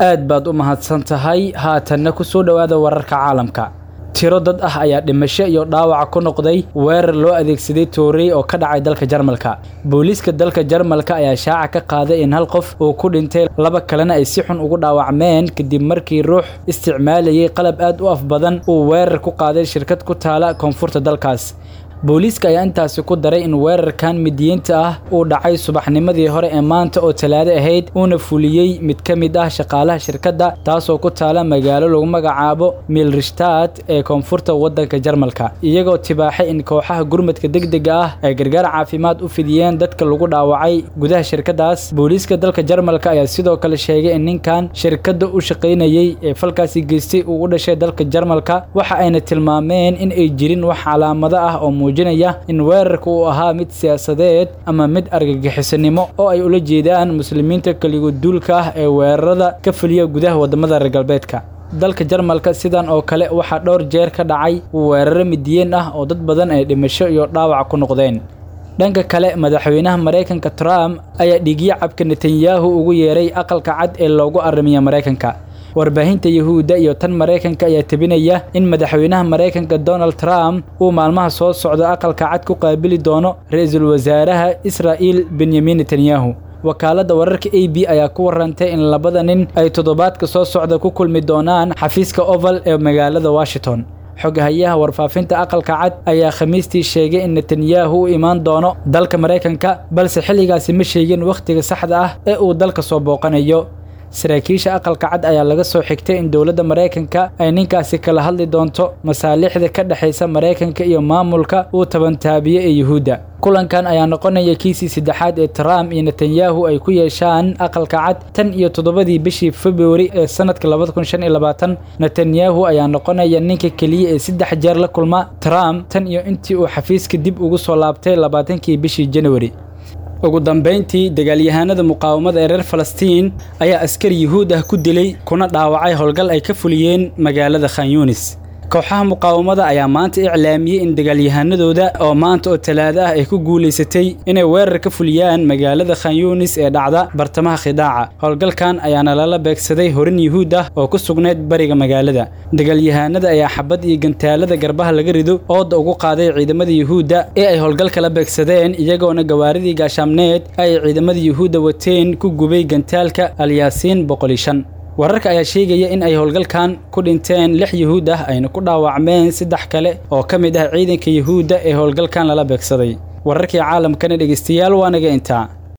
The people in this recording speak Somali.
aad baad u mahadsan tahay haatanna ku soo dhowaada wararka caalamka tiro dad ah ayaa dhimasho iyo dhaawaca ku noqday weerar loo adeegsaday toorey oo ka dhacay dalka jarmalka booliiska dalka jarmalka ayaa shaaca ka qaaday in hal qof uu ku dhintay laba kalena ay si xun ugu dhaawacmeen kadib markii ruux isticmaalayay qalab aad u af badan uu weerar ku qaaday shirkad ku taala koonfurta dalkaas booliiska ayaa intaasi ku daray in weerarkan midiyiinta ah uu dhacay subaxnimadii hore ee maanta oo talaado ahayd uuna fuliyey mid ka mid ah shaqaalaha shirkadda taasoo ku taala magaalo lagu magacaabo milrishtaad ee koonfurta waddanka jarmalka iyagoo tibaaxay in kooxaha gurmadka degdega ah ay gargaar caafimaad u fidiyeen dadka lagu dhaawacay gudaha shirkaddaas booliiska dalka jarmalka ayaa sidoo kale sheegay in ninkan shirkadda u shaqaynayey ee falkaasi geystay uu u dhashay dalka jarmalka waxa ayna tilmaameen in ay jirin wax calaamado ah oo muujinaya in weerarka uu ahaa mid siyaasadeed ama mid argagixisanimo oo ay ula jeedaan muslimiinta keligoduulka ah ee weerarada ka fuliya gudaha waddamada reer galbeedka dalka jarmalka sidan oo kale waxaa dhowr jeer ka dhacay weeraro midiyeen ah oo dad badan ay dhimasho iyo dhaawac ku noqdeen dhanka kale madaxweynaha maraykanka trump ayaa dhigyo cabka netanyahu ugu yeeray aqalka cad ee loogu arrimiya maraykanka warbaahinta yuhuudda iyo tan maraykanka ayaa tebinaya in madaxweynaha maraykanka donald trump uu maalmaha soo socda aqalka cad ku qaabili doono ra-iisul wasaaraha israa'iil benyamin netanyahu wakaaladda wararka a b ayaa ku warantay in labada nin ay toddobaadka soo socda ku kulmi doonaan xafiiska oval ee magaalada washington xogahayaha warfaafinta aqalka cad ayaa khamiistii sheegay in netanyahu u imaan doono dalka maraykanka balse xilligaasi ma sheegin wakhtiga saxda ah ee uu dalka soo booqanayo saraakiisha aqalka cad ayaa laga soo xigtay in dowladda maraykanka ay ninkaasi kala hadli doonto masaalixda ka dhexaysa maraykanka iyo maamulka uu tabantaabiye ee yuhuudda kulankan ayaa noqonaya kiisii saddexaad ee trump iyo netanyahu ay ku yeeshaan aqalka cad tan iyo toddobadii bishii februari ee sanadka labada kun shan iyo labaatan netanyahu ayaa noqonaya ninka keliya ee saddex jeer la kulma trump tan iyo intii uu xafiiska dib ugu soo laabtay labaatankii bishii januari ugu dambayntii dagaalyahanada muqaawamada ee reer falastiin ayaa askari yuhuud ah ku dilay kuna dhaawacay howlgal ay ka fuliyeen magaalada khan yunis kooxaha muqaawamada ayaa maanta iclaamiyey in dagaalyahanadooda oo maanta oo talaado ah ay ku guulaysatay inay weerar ka fuliyaan magaalada khan yunis ee dhacda bartamaha khidaaca howlgalkan ayaana lala beegsaday horin yuhuud ah oo ku sugnayd bariga magaalada dagaalyahanada ayaa xabad iyo gantaalada garbaha laga rido ooda ugu qaaday ciidamada yuhuudda ee ay howlgalka la beegsadeen iyagoona gawaaridii gaashaamneed ay ciidamada yuhuudda wateen ku gubay gantaalka alyaasiin boqoli shan wararka ayaa sheegaya in ay howlgalkan ku dhinteen lix yuhuud ah ayna ku dhaawacmeen saddex kale oo ka mid ah ciidanka yuhuudda ee howlgalkan lala beegsaday wararkii caalamkana dhegeystayaal waa naga intaa